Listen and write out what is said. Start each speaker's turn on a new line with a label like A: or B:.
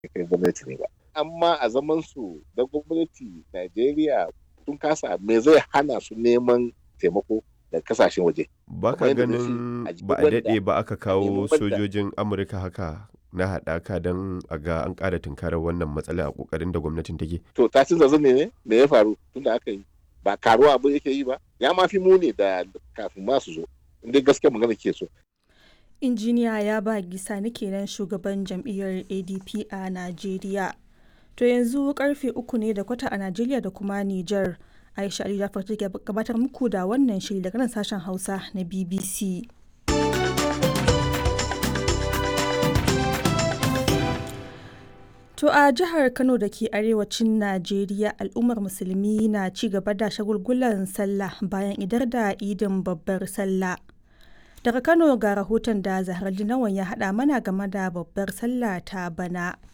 A: kai gwamnati ne ba amma a zaman su da gwamnati Najeriya sun kasa me zai hana su neman taimako da kasashen waje
B: ba ka
A: Kamar yadda na ce,
B: ganin
A: a jikin
B: ba a
A: wanda-
B: daɗe ba aka kawo
A: nemi wanda-
B: sojojin amurka haka na haɗaka don a ga an ƙara tunkarar wannan matsala a ƙoƙarin da gwamnatin take
A: to ta canza zane ne me ya faru tunda aka yi ba karuwa abu yake yi ba ya ma fi muni da kafin ma su zo inda gaskiya magana ke so
C: injiniya ya ba gisa ni kenan shugaban jam'iyyar adp a najeriya to yanzu karfe uku ne da kwata a najeriya da kuma niger aisha ali jafar take gabatar muku da wannan shiri daga nan sashen hausa na bbc To a jihar Kano da ke arewacin Najeriya al'ummar musulmi na ci gaba da shagulgulan sallah bayan idar da idin babbar sallah. Daga Kano ga rahoton da Zahar Nawan ya haɗa mana game da babbar sallah ta bana.